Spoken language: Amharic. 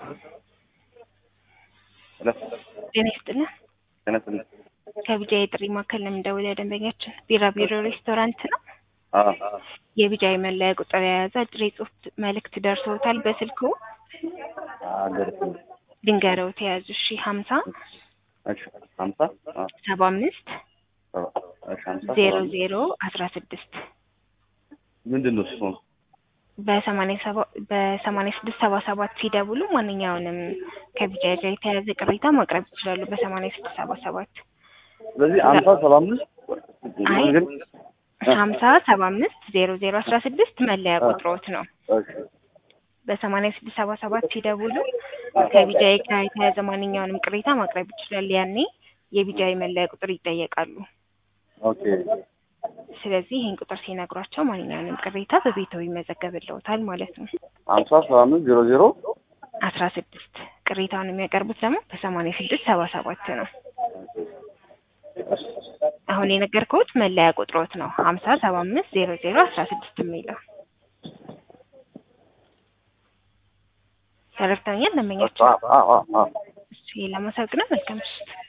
ሄሎ ጤና ይስጥልን። ጤና ይስጥልኝ። ከቢጃ የጥሪ ማዕከል ነው የምንደውለው። ደንበኛችን ቢራ ቢሮ ሬስቶራንት ነው። አዎ የቢጃ የመለያ ቁጥር የያዘ አጭር የጽሁፍ መልእክት ደርሶታል በስልኩ አልደረሰኝም። ድንገረው ተያዙ እሺ ሀምሳ እሺ ሀምሳ አዎ ሰባ አምስት ሰባ እሺ ሀምሳ ዜሮ ሰባ ዜሮ አስራ ስድስት ምንድን ነው እሱ? በሰማንያ ሰባ በሰማንያ ስድስት ሰባ ሰባት ሲደውሉ ማንኛውንም ከቢጃ ጋር የተያያዘ ቅሬታ ማቅረብ ይችላሉ። በሰማንያ ስድስት ሰባ ሰባት ስለዚህ ሀምሳ ሰባ አምስት አይ ግን ሀምሳ ሰባ አምስት ዜሮ ዜሮ አስራ ስድስት መለያ ቁጥሮት ነው። እሺ በሰማንያ ስድስት ሰባ ሰባት ሲደውሉ ከቢጃይ ጋር የተያያዘ ማንኛውንም ቅሬታ ማቅረብ ይችላል። ያኔ የቢጃይ መለያ ቁጥር ይጠየቃሉ። ኦኬ ስለዚህ ይህን ቁጥር ሲነግሯቸው ማንኛውንም ቅሬታ በቤተው ይመዘገብልዎታል ማለት ነው። ሀምሳ ሰባ አምስት ዜሮ ዜሮ አስራ ስድስት ቅሬታውን የሚያቀርቡት ደግሞ በሰማንያ ስድስት ሰባ ሰባት ነው። አሁን የነገርኩት መለያ ቁጥሮት ነው። ሀምሳ ሰባ አምስት ዜሮ ዜሮ አስራ ስድስት የሚለው ተረድተኛል። ደንበኛችን አዎ አዎ አዎ እሱ ለማሳወቅ ነው። መልካም ምሽት።